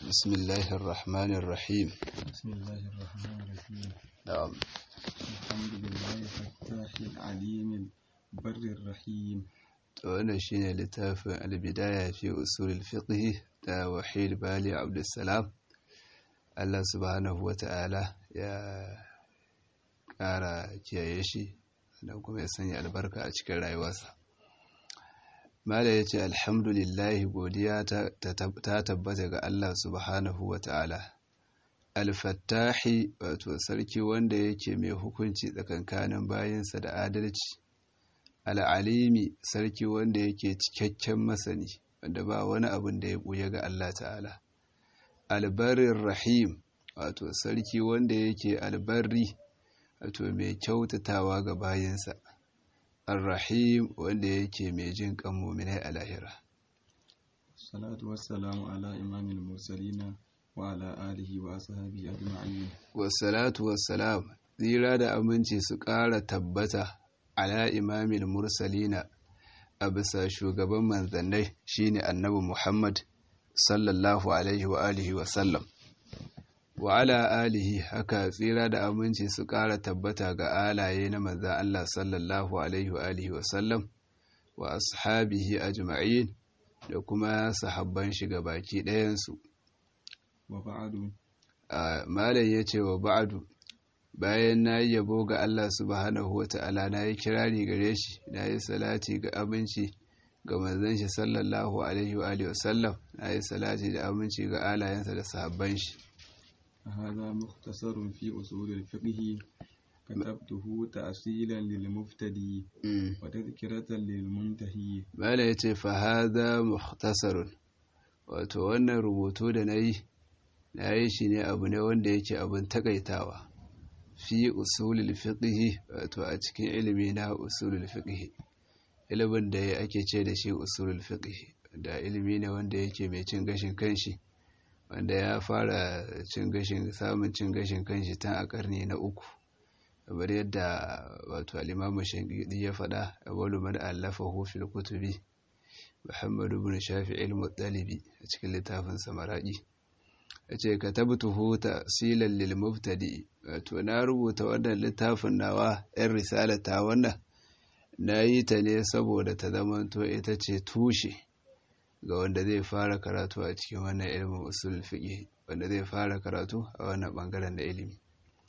بسم الله الرحمن الرحيم بسم الله الرحمن الرحيم نعم الحمد لله الفتاح العليم البر الرحيم wannan shine littafin albidaya fi usulul fiqh da wahid bali abdussalam Allah subhanahu wata'ala ya ƙara kiyaye shi da kuma ya sanya albarka a cikin rayuwarsa mala ya ce alhamdulillahi godiya ta tabbata ga Allah subhanahu wata'ala alfattahi wato sarki wanda yake mai hukunci tsakankanin bayinsa da adalci al'alimi sarki wanda yake cikakken masani wanda ba wani abin da ya ɓuya ga Allah ta'ala albarin rahim wato sarki wanda yake albarri wato mai kyautatawa ga bayinsa arrahim wanda yake mai jin kan muminai a lahira salatu wassalamu ala imamil mursalina wa ala alihi wa ashabi ajma'in wassalatu wassalam tsira da aminci su ƙara tabbata ala imamil mursalina a bisa shugaban manzannai shine annabi Muhammad sallallahu alaihi wa alihi wa sallam wa ala alihi haka tsira da aminci su ƙara tabbata ga alaye na manzan Allah sallallahu alaihi wa alihi wa sallam wa ashabihi ajma'in da kuma sahabban shi baki ɗayansu wa ba'adu malai ya ce wa ba'adu bayan na yi yabo ga Allah subhanahu wa ta'ala na yi kirari gare shi na yi salati ga aminci ga manzon shi sallallahu alaihi wa alihi wasallam na yi salati da aminci ga alayensa da sahabban shi هذا مختصر في أصول الفقه كتبته تأصيلا للمفتدي وتذكرة للمنتهي mala ya ce fa hadha mukhtasarun wato wannan rubutu da na yi na yi shi ne abu ne wanda yake abin takaitawa fi usulul fiqh wato a cikin ilimi na usulul fiqh ilimin da ya ake ce da shi usulul fiqh da ilimi ne wanda yake mai cin gashin kanshi wanda ya fara cin gashin samun cin gashin kanshi tun a karni na uku kamar yadda wato al-imamu shangidi ya faɗa awwalu man allafahu fil kutubi Muhammad ibn Shafi'i al-Muttalibi a cikin littafin Samaradi yace katabtuhu ta'silan lil mubtadi wato na rubuta wannan littafin nawa ɗan risalata wannan na yi ta ne saboda ta zamanto ita ce tushe ga wanda zai fara karatu a cikin wannan ilimin usul fiqh wanda zai fara karatu a wannan bangaren da ilimi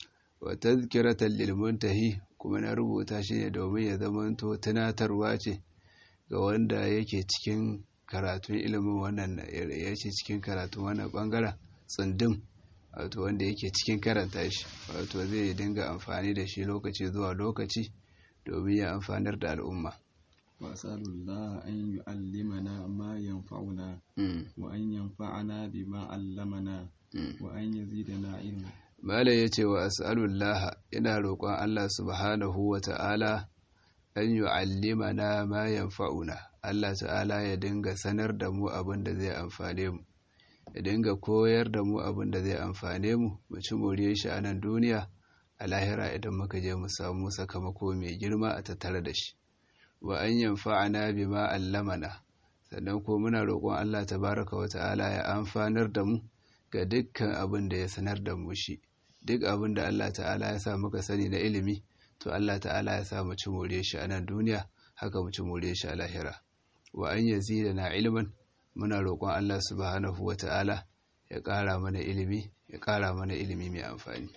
wa tazkiratan lil muntahi kuma na rubuta shi ne domin ya zamanto tunatarwa ce ga wanda yake cikin karatun ilimin wannan yake cikin karatun wannan bangaren tsundum wato wanda yake cikin karanta shi wato zai dinga amfani da shi lokaci zuwa lokaci domin ya amfanar da al'umma وأسأل الله أن يعلمنا ما ينفعنا وأن ينفعنا بما علمنا وأن يزيدنا علما Malam ya ce wa as'alullah ina roƙon Allah subhanahu wa ta'ala an yu'allimana ma yanfa'una Allah ta'ala ya dinga sanar da mu abin da zai amfane mu ya dinga koyar da mu abin da zai amfane mu mu ci moriyar shi a nan duniya a lahira idan muka je mu samu sakamako mai girma a tattare da shi wa an yanfa'ana bima allamana sannan ko muna roƙon Allah tabaraka wa ta'ala ya amfanar da mu ga dukkan abin da ya sanar da mu shi duk abin da Allah ta'ala ya sa muka sani na ilimi to Allah ta'ala ya sa mu ci more shi a nan duniya haka mu ci more shi a lahira wa an na ilman muna roƙon Allah subhanahu wa ta'ala ya ƙara mana ilimi ya ƙara mana ilimi mai amfani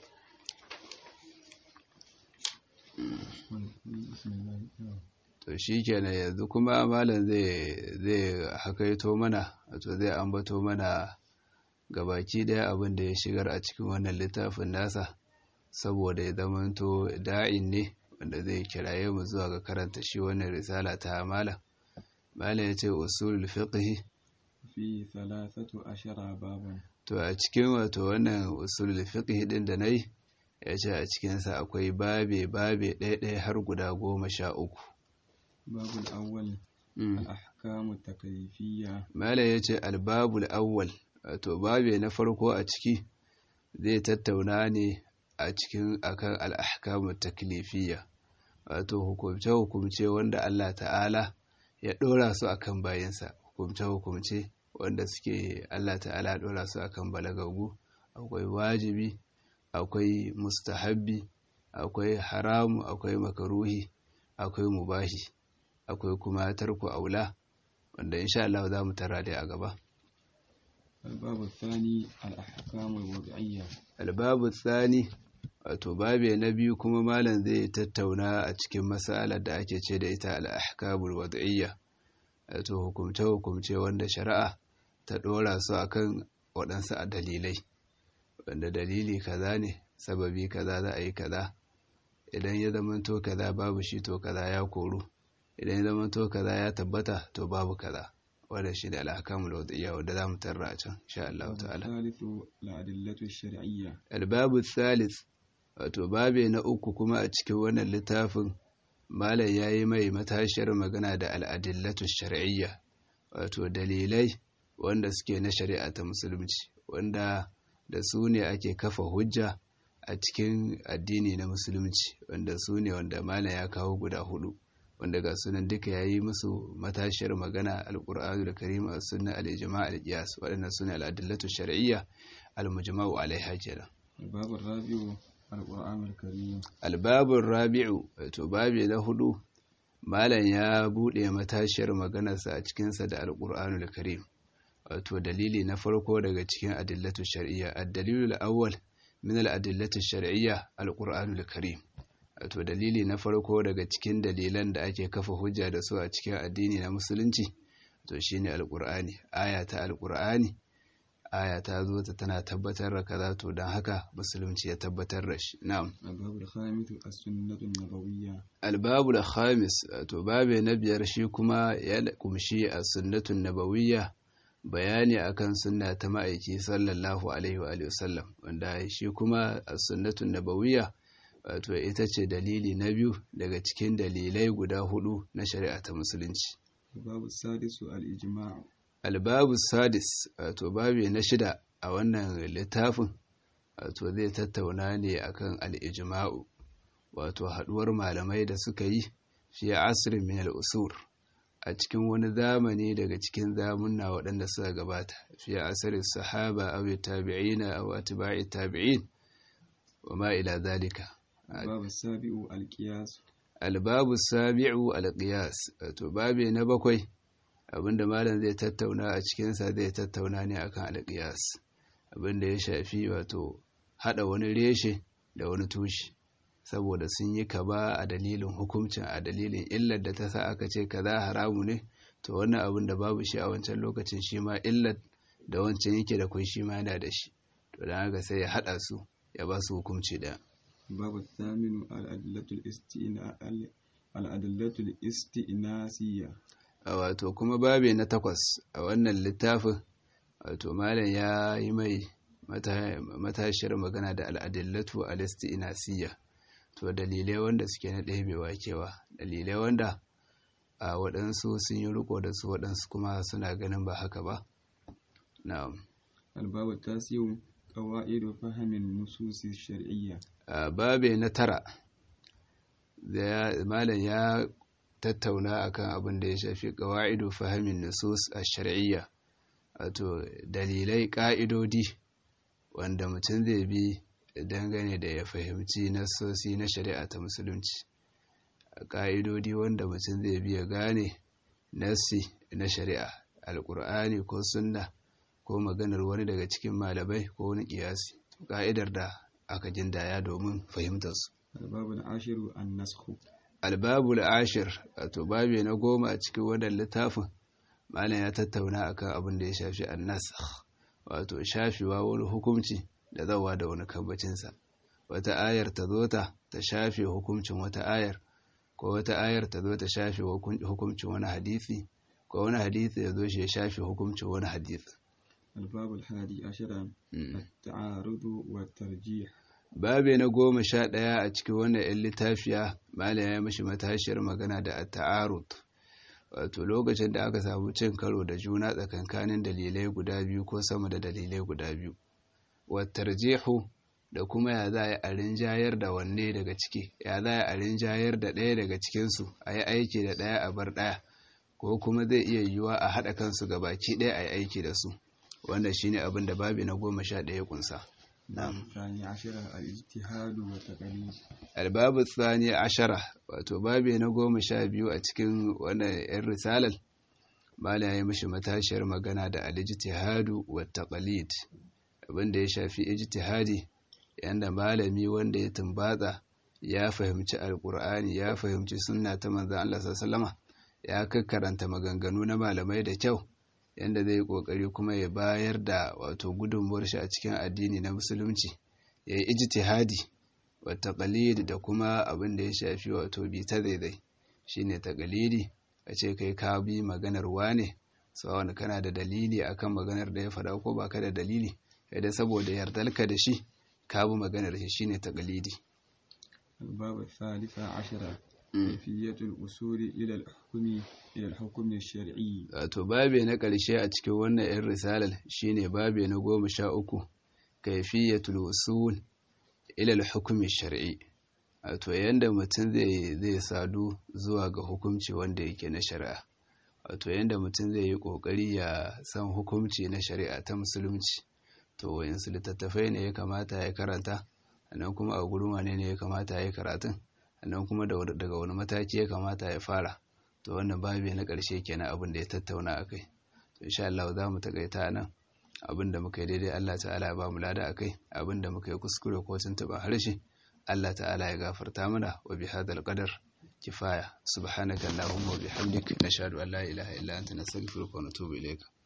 to shi kenan yanzu kuma malam zai zai hakaito mana wato zai ambato mana gabaki daya abin da ya shigar a cikin wannan littafin nasa saboda ya zamanto da'in ne wanda zai kiraye mu zuwa ga karanta shi wannan risala ta malam malam ya ce usulul fiqh في ثلاثة عشر بابا to a cikin wato wannan usulul fiqh din da nayi ya ce a cikin sa akwai babe babe ɗaya ɗaya har guda goma sha uku باب الأول الأحكام التكليفية malam ya ce albabul awwal wato babe na farko a ciki zai tattauna ne a cikin akan al'ahkamu taklifiyya wato hukumce-hukumce wanda Allah ta'ala ya ɗora su akan bayansa hukumce-hukumce wanda suke Allah ta'ala ɗora su akan balagagu akwai wajibi akwai mustahabbi akwai haramu akwai makaruhi akwai mubahi akwai kuma tarku aula wanda insha Allah za mu tara dai a gaba الباب الثاني الأحكام الوضعية albabu tsani wato babe na biyu kuma malam zai tattauna a cikin mas'alar da ake ce da ita al-ahkamul wad'iyya wato hukumce hukumce wanda shari'a ta dora su akan waɗansu a dalilai wanda dalili kaza ne sababi kaza za a yi kaza idan ya zamanto kaza babu shi to kaza ya koru idan ya zamanto kaza ya tabbata to babu kaza wanda shi da al-ahkamul wad'iyya wanda za mu tarra a can insha Allah ta'ala الثالث الأدلة الشرعية albabu thalith wato babe na uku kuma a cikin wannan littafin malam ya yi mai matashiyar magana da al'adillatu shar'iyya wato dalilai wanda suke na shari'a ta musulunci wanda da su ne ake kafa hujja a cikin addini na musulunci wanda su ne wanda malam ya kawo guda hudu wanda ga sunan duka ya yi musu matashiyar magana alƙur'anu da karima sunna al-ijma' al-qiyas waɗannan su ne al'adillatu shar'iyya al-mujma'u alaiha kenan الباب الرابع القرآن الكريم albabin rabi'u wato babi na hudu malam ya bude matashiyar maganarsa a cikinsa da alƙur'anul karim wato dalili na farko daga cikin adillatu shar'iyya ad-dalilul awwal min al-adillatu shar'iyya alƙur'anul karim wato dalili na farko daga cikin dalilan da ake kafa hujja da su a cikin addini na musulunci to shine alƙur'ani aya ta alƙur'ani aya ta zo ta tana tabbatar da kaza to don haka musulunci ya tabbatar da shi na'am الباب الخامس السنة النبوية albabu da khamis to babe na biyar shi kuma ya kumshi a sunnatun nabawiyya bayani akan sunna ta ma'aiki sallallahu alaihi wa alihi wasallam wanda shi kuma a sunnatun nabawiyya wato ita ce dalili na biyu daga cikin dalilai guda hudu na shari'a ta musulunci الباب السادس الإجماع albabu sadis wato babe na shida a wannan littafin wato zai tattauna ne akan al-ijma'u wato haduwar malamai da suka yi fi asirin min al-usur a cikin wani zamani daga cikin zamunna waɗanda suka gabata fi asirin sahaba aw tabi'ina aw atba'i tabi'in wa ma ila zalika الباب السابع القياس albabu sabi'u al-qiyas wato babe na bakwai abinda malam zai tattauna a cikinsa zai tattauna ne akan al-qiyas abinda ya shafi wato hada wani reshe da wani tushe saboda sun yi kaba a dalilin hukuncin a dalilin illar da ta sa aka ce kaza haramu ne to wannan abin da babu shi a wancan lokacin shi ma illar da wancan yake da kun shi ma yana da shi to dan haka sai ya hada su ya ba su hukunci da الباب الثامن الأدلة الاستئناء الأدلة الاستئناسية a wato kuma babe na takwas a wannan littafin wato malam ya yi mai mata- matashiyar magana da al'adillatu al-isti'nasiyya to dalilai wanda suke na ɗebewa kewa dalilai wanda a waɗansu sun yi riko da su waɗansu kuma suna ganin ba haka ba na'am الباب التاسع قواعد فهم النصوص الشرعية a babe na tara da ya- malam ya tattauna akan abin da ya shafi ƙawa'idu fahimin nusus a shari'iyya wato dalilai ƙa'idodi wanda mutum zai bi dangane da ya fahimci nasosi na shari'a ta musulunci ƙa'idodi wanda mutum zai bi ya gane nassi na shari'a alƙur'ani ko sunna ko maganar wani daga cikin malamai ko wani ƙiyasi ƙa'idar da aka gindaya domin fahimtarsu الباب العاشر النسخ albabul ashir wato babi na goma a cikin wannan littafin malam ya tattauna akan abin da ya shafi annasakh wato shafewa wani hukunci da zawa da wani kambacinsa wata ayar ta zo ta ta shafe hukuncin wata ayar ko wata ayar ta zo ta shafe hukun- hukuncin wani hadisi ko wani hadisi ya zo shi ya shafe hukuncin wani hadisi الباب الحادي عشر Mm. التعارض والترجيح babe na goma sha ɗaya a cikin wannan 'yan littafiya malam ya mashi matashiyar magana da ta'arud wato lokacin da aka samu cin karo da juna tsakankanin dalilai guda biyu ko sama da dalilai guda biyu wattarjihu da kuma ya za a rinjayar da wanne daga ciki ya za a rinjayar da ɗaya daga cikinsu a yi aiki da ɗaya a bar ɗaya ko kuma zai iya yiwuwa a haɗa kansu ga baki ɗaya a yi aiki da su wannan shine abin da babi na goma sha ɗaya kunsa الثاني عشر الاجتهاد والتقليد albabu tsani ashara wato babi na goma sha biyu a cikin wannan yan risalar mala ya yi mishi matashiyar magana da alijtihadu wa taqalid abinda ya shafi ijtihadi yanda malami wanda ya tumbatsa ya fahimci alkur'ani ya fahimci sunna ta manzon Allah sallallahu ya kakkaranta maganganu na malamai da kyau yanda zai yi kokari kuma ya bayar da wato gudunmuwar shi a cikin addini na musulunci ya yi ijtihadi wa taqalid da kuma abin da ya shafi wato bi ta daidai shine taqalidi a ce kai ka bi maganar wane sawan kana da dalili akan maganar da ya faɗa ko baka da dalili kai da saboda yardarka da shi ka bi maganar shi shine taqalidi الباب الثالث عشر كيفية الوصول إلى الحكم إلى الحكم الشرعي wato babe na ƙarshe a cikin wannan 'yan risalar shine babe na goma sha uku kaifiyatul usul ila al-hukmi shar'i wato yanda mutum zai zai sadu zuwa ga hukunci wanda yake na shari'a wato yanda mutum zai yi kokari ya san hukunci na shari'a ta musulunci to wayansu littattafai ne ya kamata ya karanta sannan kuma a gurin wane ne ya kamata ya karatun sannan kuma daga wani mataki ya kamata ya fara to wannan babi na ƙarshe kenan abin da ya tattauna akai to insha Allah za mu takaita nan abin da muka yi daidai Allah ta'ala ya ba mu lada akai abin da muka yi kuskure ko tuntuɓa harshe Allah ta'ala ya gafarta mana wa bi hadal qadar kifaya subhanaka allahumma wa bihamdik nashhadu an la ilaha illa anta nastaghfiruka wa natubu ilayka